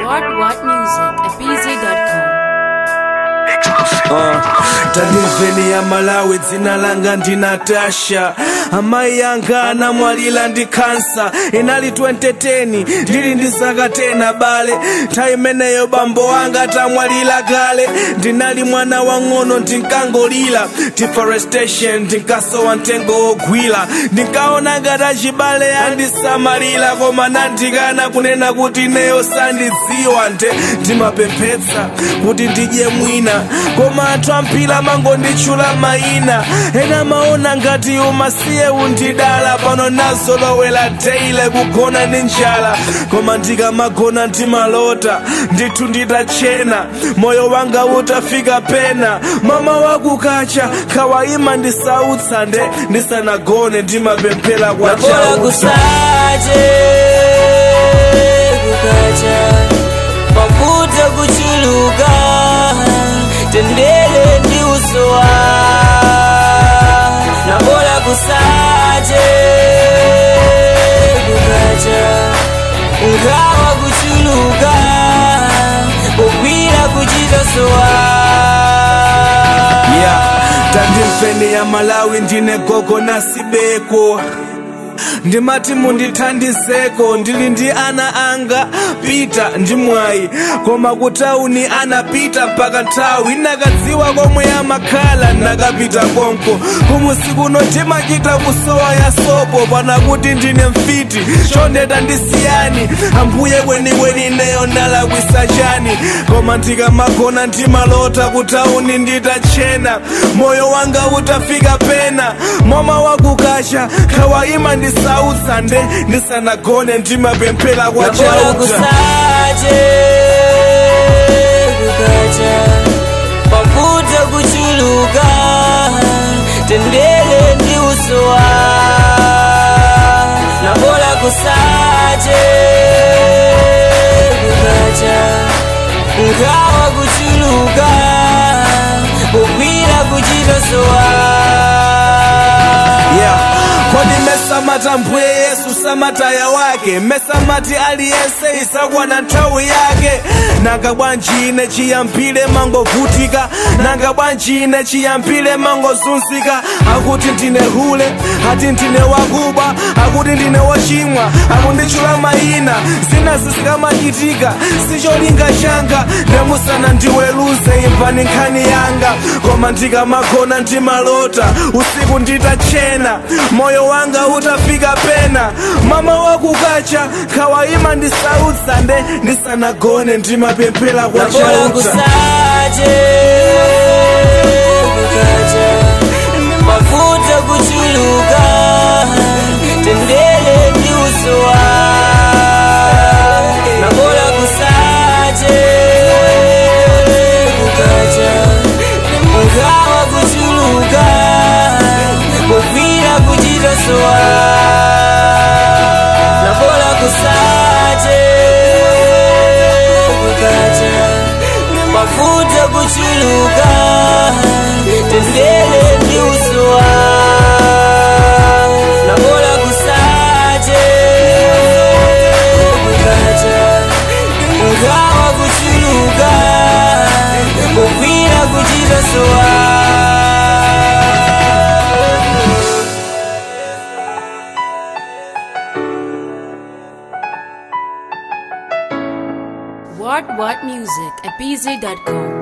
What What Music at BZ.com. Uh, tanimveni ya malawi dzina langa ndi natasha amayi yanga anamwalira ndi kansa inali 2010 ndili ndi zaka 10 bale nthawi imeneyo bambo wanga tamwalira kale ndinali mwana wang'ono ndinkangolira deforestation ndinkasowa mtengo wogwira ndinkaona ngati achibale andisamalira koma nandikana kunena kuti ineyo sandidziwa nde ndimapemphetsa kuti ndidye mwina koma anthu ampira mangonditchula mayina ena maona ngati umasiye undidala pano nazolowera teile kugona ndi njala koma ndikamagona ndimalota ndithu nditachena moyo wanga utafika pena mama wakukacha khawayima ndisautsa nde ndisanagone ndimapemphera kwa Bora chauta kusache kukacha mafuta kuchuluka tendele ndi usowa na bora kusache kukacha ngawa kuchuluka kugwira kuchitosowa yeah tandimveni ya malawi ndine gogo nasibeko ndimati mundithandizeko ndili ndi ana anga pita ndi mwayi koma kutauni anapita mpaka nthawi nakadziwa komwe amakhala nakapita konko kumusiku timachita kusowa ya sopo pana kuti ndine mfiti chondeta ndisiyani ambuye kwenikweni neyo ndalakwisa chani koma ndikamagona ndimalota kutauni nditachena moyo wanga utafika pena mama wakukacha khawayima ndisautsa nde ndisanagone ndimapemphera kwa Bora chauta kusache kukacha mafuta kuchuluka tendele ndi usowa na bora kusache kukacha ngawa kuchuluka kugwira kuchitosowa yeah kodi mesamata mbwe yesu samataya wake mesamati aliyense isakwana nthawi yake nanga bwanji ine chiyambire mangovutika nanga bwanji ine chiyambire mangozunzika akuti ndine hule ati ndine wakuba akuti ndine wochimwa akunditchula mayina zina zizikamachitika sicholinga changa ndemusana ndiweruze imvani nkhani yanga koma ndikamagona ndimalota usiku nditachena moyo wanga utafika pena mama wakukacha khawayima ndisautsa nde ndisanagone ndimapemphera kwa bora chauta kusache kukacha mafuta kuchuluka tendele ndi usowa na bora kusache kukacha ngawa kuchuluka kugwira kuchitosowa na bora kusache kukacha mafuta kuchuluka tendele ndi usowa na bora kusache kukacha ngawa kuchuluka kugwira kuchitosowa What What Music at BZ.com.